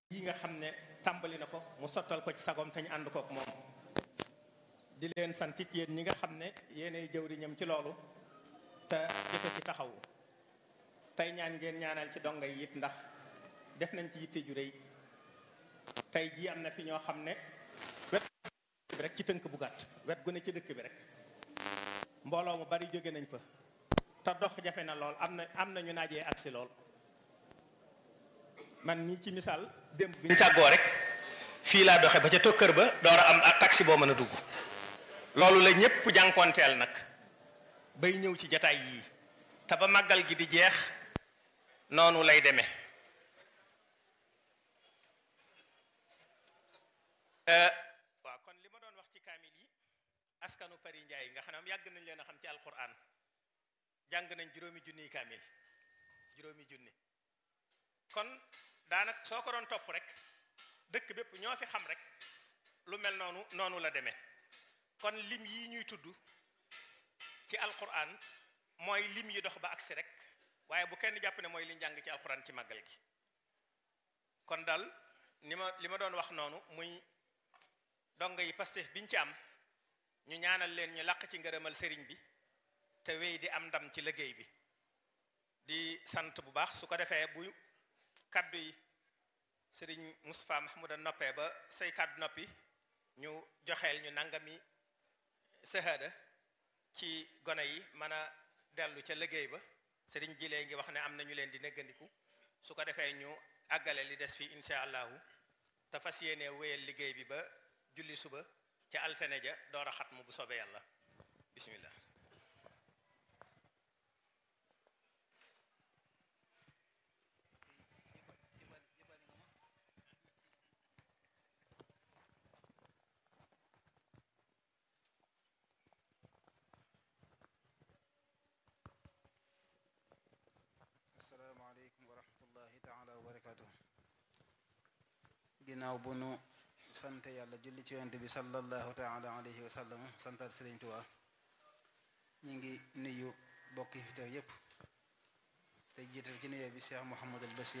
yi nga xam ne tàmbali na ko mu sottal ko ci sagom te ñu ànd kook moom di leen santit yéen ñi nga xam ne yéenay jëwriñam ci loolu te jëfe ci taxawu tey ñaan ngeen ñaanal ci donga yi it ndax def nañ ci yitte ju rëy tey jii am na fi ñoo xam ne wet bi rek ci tënk bu gàtt wet gu ne ci dëkk bi rek mbooloo mu bari jóge nañ fa te dox jafe na lool am na am na ñu naajee agsi lool man mii ci misaal démb bi ñu tàggoo rek fii laa doxe ba ca tokkër ba door a am ak taxi boo mën a dugg loolu la ñépp jànkoonteel nag bay ñëw ci jataay yii te ba màggal gi di jeex noonu lay demee waaw kon li ma doon wax ci kaamil yi askanu Pari Njaay nga xam ne yàgg nañ leen a xam ci alquran jàng nañ juróomi junniy kaamil juróomi junni kon daanaka soo ko doon topp rek dëkk bépp ñoo fi xam rek lu mel noonu noonu la demee kon lim yi ñuy tudd ci alquran mooy lim yi dox ba agsi rek waaye bu kenn jàpp ne mooy li njàng ci alquran ci màggal gi kon daal ni ma li ma doon wax noonu muy donga yi Pastef biñ ci am ñu ñaanal leen ñu làq ci ngërëmal sëriñ bi te wéy di am ndam ci liggéey bi di sant bu baax su ko defee bu kaddu yi sëriñ Moustapha Mahmouda noppee ba say kaddu noppi ñu joxeel ñu nangami sahada ci gone yi mën a dellu ca liggéey ba sëriñ jilee ngi wax ne am na ñu leen di neggandiku su ko defee ñu àggale li des fii incha allahu te fas yéene wéyal liggéey bi ba julli suba ca altine ja door a xatmu bu soobee yàlla bismillah asalaamaaleykum wa rahmatullahi taala wa barakaatu ginnaaw bu nu sante yàlla julli ci yonent bi sallallahu taala alayhi wa sallam santaat Sëriñ Tuubaa ñi ngi nuyu bokk yi fi teew yépp te jiital ci nuyoo bi Cheikh Mouhamadul Bachir